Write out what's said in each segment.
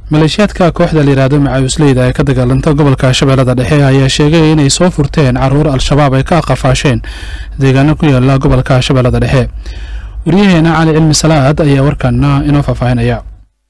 maleeshiyaadka kooxda layidhaahdo macawisleyda ee ka dagaalanta gobolka shabeellada dhexe ayaa sheegay inay soo furteen caruur al-shabaab ay ka qafaasheen deegaano ku yaala gobolka shabeellada dhexe waryaheena cali cilmi salaad ayaa warkaana inoo faahfaahinaya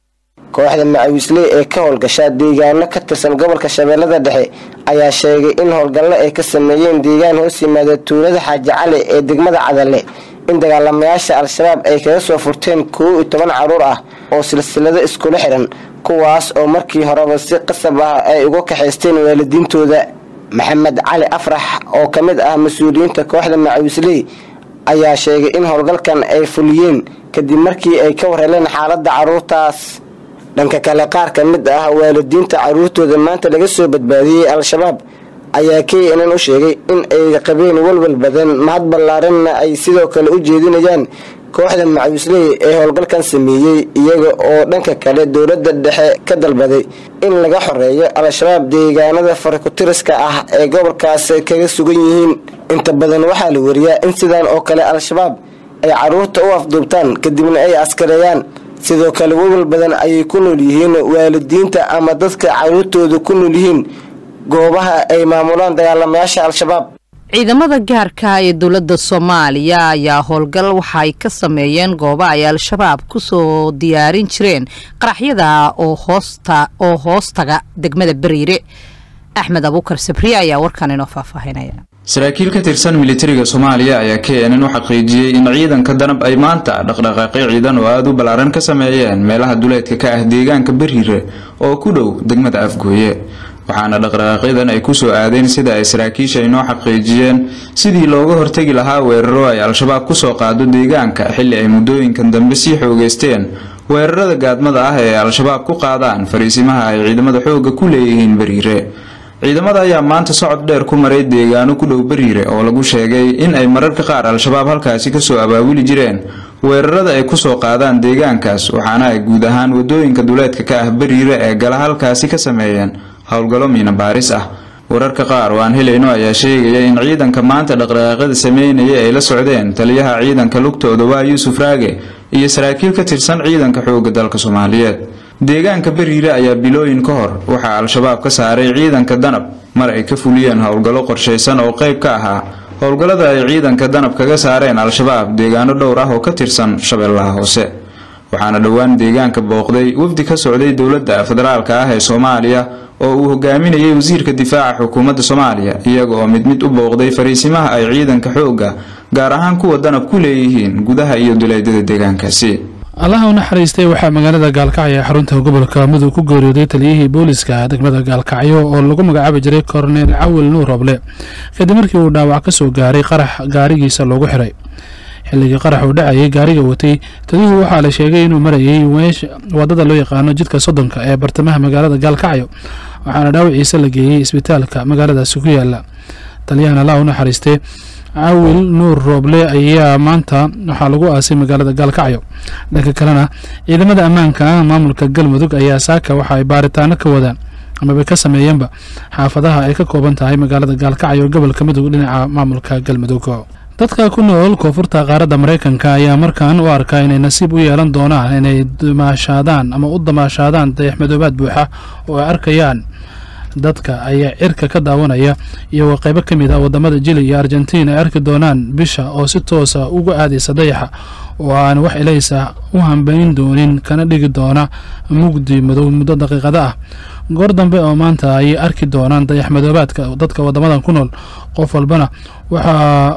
kooxda macawisley ee ka howlgasha deegaano ka tirsan gobolka shabeellada dhexe ayaa sheegay in howlgallo ay ka sameeyeen deegaan hoos yimaada tuulada xaaji cali ee degmada cadalle in dagaalamayaasha al-shabaab ay kaga soo furteen kow iyo toban caruur ah oo silsilado iskula xiran kuwaas oo markii horeba si qasab ah ay uga kaxaysteen waalidiintooda maxamed cali afrax oo ka mid ah mas-uuliyiinta kooxda macawisley ayaa sheegay in howlgalkan ay fuliyeen kadib markii ay ka warheleen xaaladda caruurtaas dhanka kale qaar ka mid ah waalidiinta caruurtooda maanta laga soo badbaadiyey al-shabaab ayaa k nn u sheegay in ay qabeen walwal badan mahad ballaaranna ay sidoo kale u jeedinayaan kooxda macawisley ee howlgalkan sameeyey iyaga oo dhanka kale dowladda dhexe ka dalbaday in laga xoreeyo al-shabaab deegaanada farakutiriska ah ee gobolkaas kaga sugan yihiin inta badan waxaa la wariyaa in sidan oo kale al-shabaab ay caruurta u afduubtaan kadibna ay askareeyaan sidoo kale walwal badan ayay ku nool yihiin waalidiinta ama dadka caruurtooda ku nool yihiin goobaha ay maamulaan dagaalamayaasha al-shabaab ciidamada gaarka ee dowladda soomaaliya ayaa howlgal waxa ay ka sameeyeen gooba ay al-shabaab kusoo diyaarin jireen qaraxyada oo oo hoostaga degmada beriire axmed abuukar sabriye ayaa warkan inoo faahfaahinaya saraakiil ka tirsan militariga soomaaliya ayaa k nn u xaqiijiyey in ciidanka danab ay maanta dhaqdhaqaaqyo ciidan oo aada u ballaaran ka sameeyeen meelaha duleedka ka ah deegaanka beriire oo ku dhow degmada afgooye waxaana dhaqdhaqaaqyadan ay kusoo aadeen sida ay saraakiisha inoo xaqiijiyeen sidii looga hortegi lahaa weeraro ay al-shabaab kusoo qaado deegaanka xilli ay muddooyinkan dambe sii xoogeysteen weerarada gaadmada ah ee al-shabaab ku qaadaan fariisimaha ay ciidamada xoogga ku leeyihiin beriire ciidamada ayaa maanta socod dheer ku maray deegaano ku dhow beriire oo lagu sheegay in ay mararka qaar al-shabaab halkaasi kasoo abaabuli jireen weerarada ay kusoo qaadaan deegaankaas waxaana ay guud ahaan wadooyinka duleedka ka ah beriire ee gala halkaasi ka sameeyeen howlgallo miina baaris ah wararka qaar oo aan helayno ayaa sheegaya in ciidanka maanta dhaqdhaqaaqyada sameynaya ay la socdeen taliyaha ciidanka lugtooda waa yuusuf raage iyo saraakiil ka tirsan ciidanka xoogga dalka soomaaliyeed deegaanka beriire ayaa bilooyin ka hor waxaa al-shabaab ka saaray ciidanka danab mar ay ka fuliyeen howlgallo qorshaysan oo qayb ka ahaa howlgallada ay ciidanka danab kaga saareen al-shabaab deegaano dhowr ah oo ka tirsan shabeellaha hoose waxaana dhowaan deegaanka booqday wafdi ka socday dowladda federaalka ah ee soomaaliya oo uu hogaaminayay wasiirka difaaca xukuumadda soomaaliya iyaga oo mid mid u booqday fariisimaha ay ciidanka xoogga gaar ahaan kuwa danab ku leeyihiin gudaha iyo duleedyada deegaankaasi allaha u naxariistay waxaa magaalada gaalkacyo ee xarunta gobolka mudug ku geeriyooday taliyihii booliska degmada gaalkacyo oo lagu magacaabi jiray korneel cawil nuur roble kadib markii uu dhaawac ka soo gaaray qarax gaarigiisa loogu xiray xilligii qarax uu dhacayay gaariga watay taliyuhu waxaa la sheegay inuu marayay wadada loo yaqaano jidka soddonka ee bartamaha magaalada gaalkacyo waxaana dhaawiciisa la geeyey isbitaalka magaaladaasi ku yaala taliyahan allah u naxariistay cawil nuur rooble ayaa maanta waxaa lagu aasay magaalada gaalkacyo dhanka kalena ciidamada ammaanka maamulka galmudug ayaa saaka waxa ay baaritaano ka wadaan amaba ka sameeyeenba xaafadaha ay ka kooban tahay magaalada gaalkacyo gobolka mudug dhinaca maamulka galmudug dadka ku nool koonfurta qaaradda maraykanka ayaa markan u arkaa inay nasiib u yeelan doonaan inay damaashaadaan ama u damaashaadaan dayaxmadoobaad buuxa oo ay arkayaan dadka ayaa cirka ka daawanaya iyagoo qaybo ka mid ah wadamada jili iyo argentiin ay arki doonaan bisha oo si toosa uga aadaysa dayaxa oo aan wax ilaysa u hambayn doonin kana dhigi doona mugdi madow muddo daqiiqada ah goor dambe oo maanta ayay arki doonaan dayax madoobaadka dadka wadamadan ku nool qof walbana waxa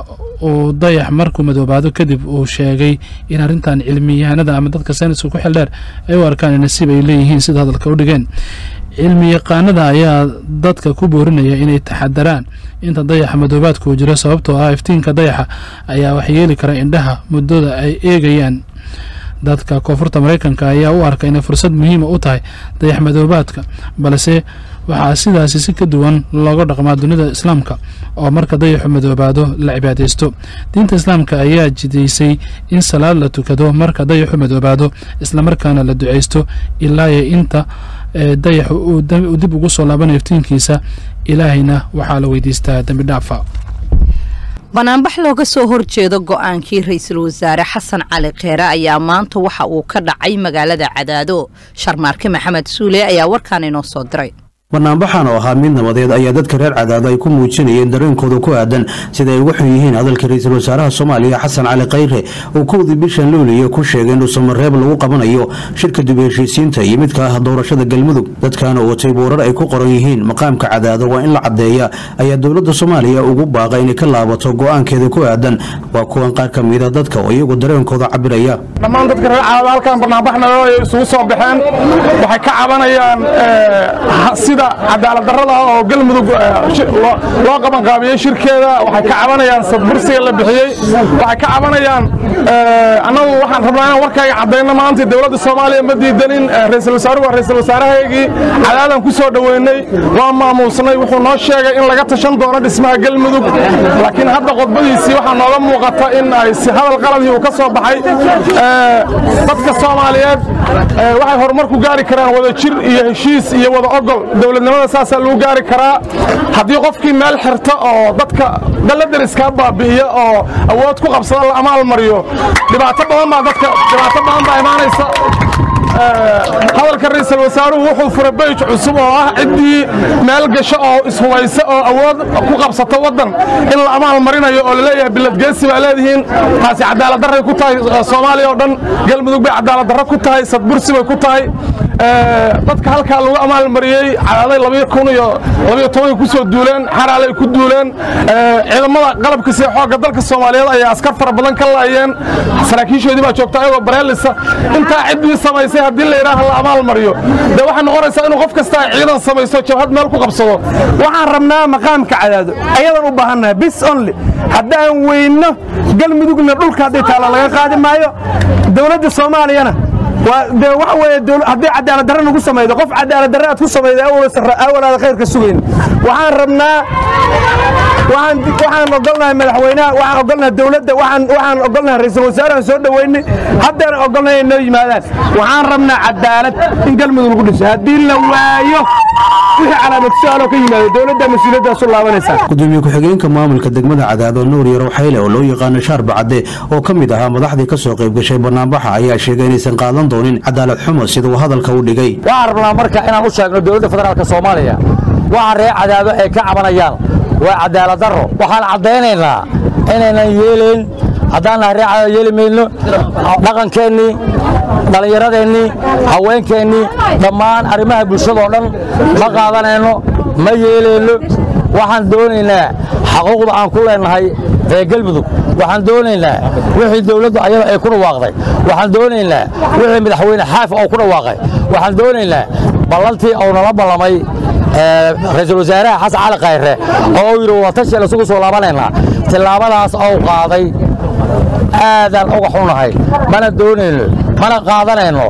uu dayax markuu madoobaado kadib uu sheegay in arrintan cilmiyahanada ama dadka sayniska ku xildheer ay u arkaan in nasiib ay leeyihiin sida hadalka u dhigeen cilmi yaqaanada ayaa dadka ku boorinaya inay taxadaraan inta dayaxa madoobaadku jiro sababtoo ah iftiinka dayaxa ayaa waxyeeli kara indhaha muddada ay eegayaan dadka koonfurta maraykanka ayaa u arka inay fursad muhiima u tahay dayax madoobaadka balse waxaa sidaasi si ka duwan looga dhaqmaa dunida islaamka oo marka dayaxu madoobaado la cibaadaysto diinta islaamka ayaa jidaysay in salaad la tukado marka dayaxu madoobaado islamarkaana la ducaysto ilaayo inta dayaxu uu dib ugu soo laabanayo iftiinkiisa ilaahayna waxaa la weydiistaa dembi dhaafa banaanbax looga soo horjeedo go-aankii ra-iisul wasaare xasan cali kheere ayaa maanta waxa uu ka dhacay magaalada cadaado sharmaarke maxamed suule ayaa warkaan inoo soo diray banaanbaxan oo ahaa mid nabadeed ayaa dadka reer cadaado ay ku muujinayeen dareenkooda ku aadan sida ay uga xun yihiin hadalka ra-iisul wasaaraha soomaaliya xasan cali khayre uu kowdii bishan luuliya ku sheegay in dhuusamareeb lagu qabanayo shirka dib heshiisiinta iyo midka ah doorashada galmudug dadkaana watay boorar ay ku qoran yihiin maqaamka cadaado waa in la caddeeya ayaa dowladda soomaaliya ugu baaqa inay ka laabato go-aankeeda ku aadan waa kuwan qaar ka mida dadka oo iyagu dareenkooda cabiraya dhammaan dadka reer cadaado halkan barnaambaxna isugu soo baxeen waxay ka cabanayaan sida cadaalad darrada oo galmudug loo qabanqaabiyey shirkeeda waxay ka cabanayaan sadbursiga la bixiyey waxay ka cabanayaan annagu waxaan rabnaa inaan warkayga caddayno maanta dowladda soomaaliya ma diidanin ra-iisul wasaaruhu waa ra-iisul wasaarahaygii cadaadan ku soo dhoweynay waa maamuusnay wuxuu noo sheegay in laga tashan doono dhismaha galmudug laakiin hadda qodbadiisii waxaa nooga muuqata in ay si hadal qaladii uu ka soo baxay dadka soomaaliyeed waxay horumar ku gaari karaan wada jir iyo heshiis iyo wada ogol dowladnimada saasaa lagu gaari karaa haddii qofkii meel xirta oo dadka daladariska baabi'iya oo awood ku qabsada la amaal mariyo dhibaato badan baa dadka dhibaato badan baa imaanaysa hadalka ra-iisul wasaaruhu wuxuu furay beyj cusub oo ah ciddii meel gasho oo ishubaysa oo awood ku qabsata waddan in la amaal marinayo oo laleeyahay biladgeesi baa leedihiin taasi cadaaladdarray ku tahay soomaaliya oo dhan galmudug bay cadaaladdarro ku tahay sadbursi bay ku tahay dadka halkaa lagu amaalmariyey cadaaday labiyo kun iyo labiyo tobanka ku soo duuleen xaraalay ku duuleen ciidamada qalabka sida xoogga dalka soomaaliyeed ayaa askar fara badan ka laayeen saraakiishoodii baa joogta ayagoo bareelisa intaa ciddii samaysay haddii la yidhaaha la amaal mariyo dee waxay noqonaysaa inuu qof kasta ciidan samaysto jabhad meel ku qabsado waxaan rabnaa maqaamka cadaado ayadan u baahannahay bis only haddaan weyno galmudugna dhulka hadday taalla laga qaadi maayo dowladda soomaaliyana de waxa weeye haddii cadaalad darre nagu samaydo qof cadaalad darre aad ku samayda awalaada khayrka sugayn waxaan rabnaa waxaan ogolnahay madaxweynaha waxaan ogolnahay dowladda waxaan ogolnahay ra-iisul wasaarahan soo dhoweynay haddaan ogolnahay inay noo yimaadaan waxaan rabnaa cadaalad in galmudug lagu dhiso haddii la waayo wixii calaamad su-aaloo ka yimaado dowladda mas-uuliyaddaas u laabanaysaa gudoomiye ku-xigeenka maamulka degmada cadaado nuur yarow xayle oo loo yaqaano shaar bacadde oo ka mid ahaa madaxdii ka soo qayb gashay banaanbaxa ayaa sheegay inaysan qaadan doonin cadaalad xumo sida uu hadalka u dhigay waxaan rabnaa marka inaan u sheegno dowladda federaalka soomaaliya waxa reer cadaado ay ka cabanayaan waa cadaalad darro waxaan caddaynaynaa inaynan yeelayn haddaan nahay reer cadaado yeeli mayno dhaqankeennii dhallinyaradeennii haweenkeennii dhammaan arrimaha bulshadoo dhan ma qaadanayno ma yeelayno waxaan doonaynaa xaquuqda aan ku leennahay reer galmudug waxaan doonaynaa wixii dowladdu ayada ay ku dhawaaqday waxaan doonaynaa wixii madaxweyne xaafi oo ku dhawaaqay waxaan doonaynaa ballantii uu nala ballamay ra-iisul wasaaraha xasan cali khayre oo uu yidhi watashiel isugu soo laabanaynaa tillaabadaas ou qaaday aadaan uga xunahay mana doonayno mana qaadanayno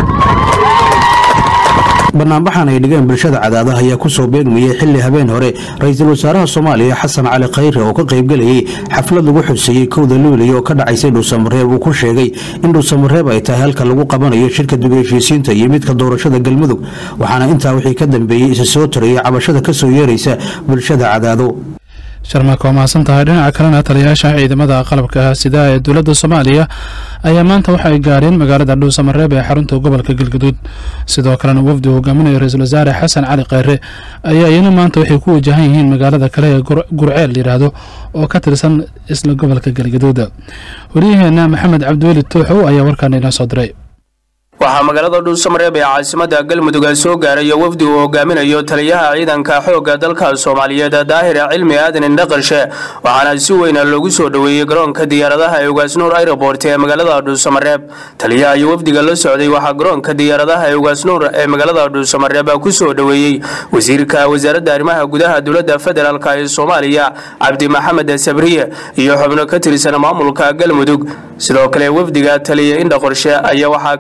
banaanbaxan ay dhigeen bulshada cadaadaha ayaa ku soo beegmayay xilli habeen hore ra-iisul wasaaraha soomaaliya xasan cali khayre oo ka qaybgelayay xaflad lagu xuseeyey kowda luuliya oo ka dhacaysay dhuusamareeb uu ku sheegay in dhuusamareeb ay tahay halka lagu qabanayo shirka dib heshiisiinta iyo midka doorashada galmudug waxaana intaa wixii ka dambeeyey isa soo tarayay cabashada ka soo yeeraysa bulshada cadaado sharmaaka waa mahadsan tahay dhinaca kalena taliyayaasha ciidamada qalabka sida ee dowladda soomaaliya ayaa maanta waxa ay gaareen magaalada dhuusamareeb ee xarunta gobolka galgaduud sidoo kalena wafdi uu hogaaminaya ra-iisul wasaare xasan cali khayre ayaa iyana maanta waxay ku wajahan yihiin magaalada kale ee gurceel yidhaahdo oo ka tirsan isla gobolka galgaduud waryaheena maxamed cabdiweli tuuxow ayaa warkaana inoo soo diray waxaa magaalada dhuusamareeb ee caasimada galmudug soo gaaraya wafdi uu hogaaminayo taliyaha ciidanka xoogga dalka soomaaliyeed daahir cilmi aadan indhaqarshe waxaana si weyna loogu soo dhoweeyey garoonka diyaaradaha ee ugaasnuur airobort ee magaalada dhuusamareeb taliyaha iyo wafdiga la socday waxaa garoonka diyaaradaha ee ugaasnuur ee magaalada dhuusamareeb ku soo dhoweeyey wasiirka wasaaradda arrimaha gudaha dowladda federaalk ee soomaaliya cabdi maxamed sabriye iyo xubno ka tirsan maamulka galmudug sidoo kale wafdiga taliya indhaqorshe ayaa waxaa ka mid ah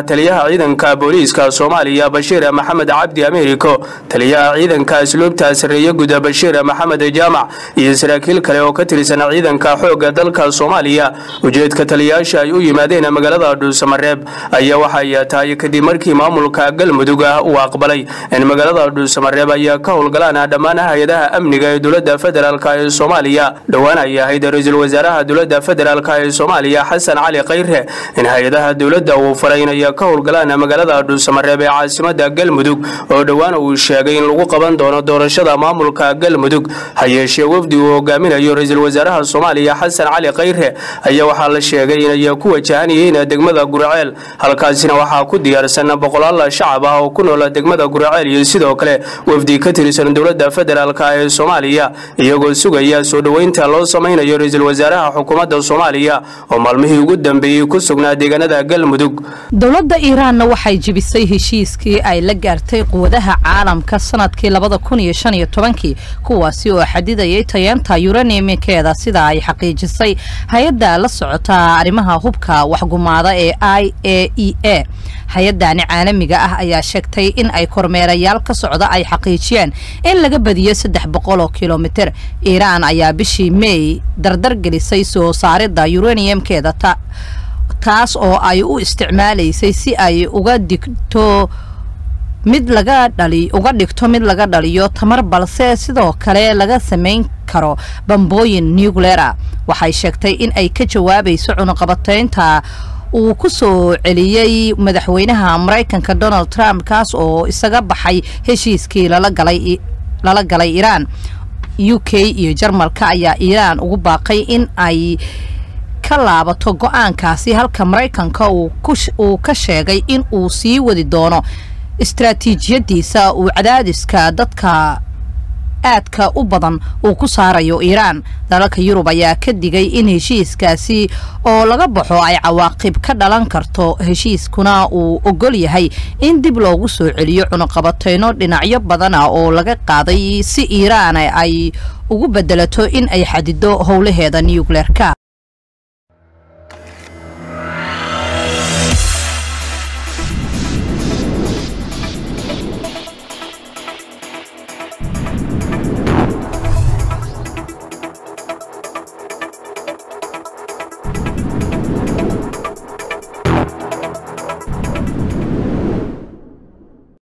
taliyaha ciidanka booliiska soomaaliya bashiir maxamed cabdi ameeriko taliyaha ciidanka asluubta sareeye guda bashiir maxamed jaamac iyo saraakiil kale oo ka tirsan ciidanka xoogga dalka soomaaliya ujeedka taliyayaasha ay u yimaadeen magaalada dhuusamareeb ayaa waxay tahay kadib markii maamulka galmudug uu aqbalay in magaalada dhuusamareeb ay ka howlgalaan dhammaan hay-adaha amniga ee dowlada federaalk ee soomaaliya dhowaan ay ahayd ra-iisul wasaaraha dowlada federaalk ee soomaaliya xasan cali khayre in hay-adaha dowladda uu faray inay ka howlgalaan magaalada dhuusamareeb ee caasimada galmudug oo dhowaan uu sheegay in lagu qaban doono doorashada maamulka galmudug ha yeeshee wafdi uu hogaaminayo ra-iisul wasaaraha soomaaliya xasan cali khayre ayaa waxaa la sheegay inay ku wajahan yihiin degmada gurceel halkaasina waxaa ku diyaarsan boqolaal shacab ah oo ku nool degmada gurceel iyo sidoo kale wafdi ka tirsan dowlada federaalk ee soomaaliya iyagoo sugaya soo dhoweynta loo samaynayo ra-iisul wasaaraha xukuumadda soomaaliya oo maalmihii ugu dambeeyey ku sugnaa deegaanada galmudug dowladda iiraanna waxay jebisay heshiiskii ay la gaartay quwadaha caalamka sanadkii labada kun iyo shan iyo tobankii kuwaasi oo xadidayay tayeenta yuranimikeeda sida ay xaqiijisay hay-adda la socota arrimaha hubka waxgumaada ee i a e a hay-adani caalamiga ah ayaa sheegtay in ay kormeerayaal ka socda ay xaqiijiyeen in laga badiyo saddex boqol oo kilomitir iiraan ayaa bishii mey dardar gelisay soo saaridda yuraniyamkeeda taas oo ay u isticmaalaysay si ay uga digto mid laga dhali uga dhigto mid laga dhaliyo tamar balse sidoo kale laga samayn karo bambooyin nuclera waxay sheegtay in ay ka jawaabayso cunuqabateynta uu ku soo celiyey madaxweynaha maraykanka donald trump kaas oo isaga baxay heshiiskii lala galay lala galay iiraan u k iyo jarmalka ayaa iiraan ugu baaqay in ay ka laabato go-aankaasi halka maraykanka uu ka sheegay in uu sii wadi doono istaraatiijiyadiisa uu cadaadiska dadka aadka u badan uu ku saarayo iiraan dalalka yurub ayaa ka digay in heshiiskaasi oo laga baxo ay cawaaqib ka dhalan karto heshiiskuna uu ogol yahay in dib loogu soo celiyo cunuqabateyno dhinacyo badan ah oo laga qaaday si iiraan ay ugu bedelato in ay xadido howlaheeda nucleerka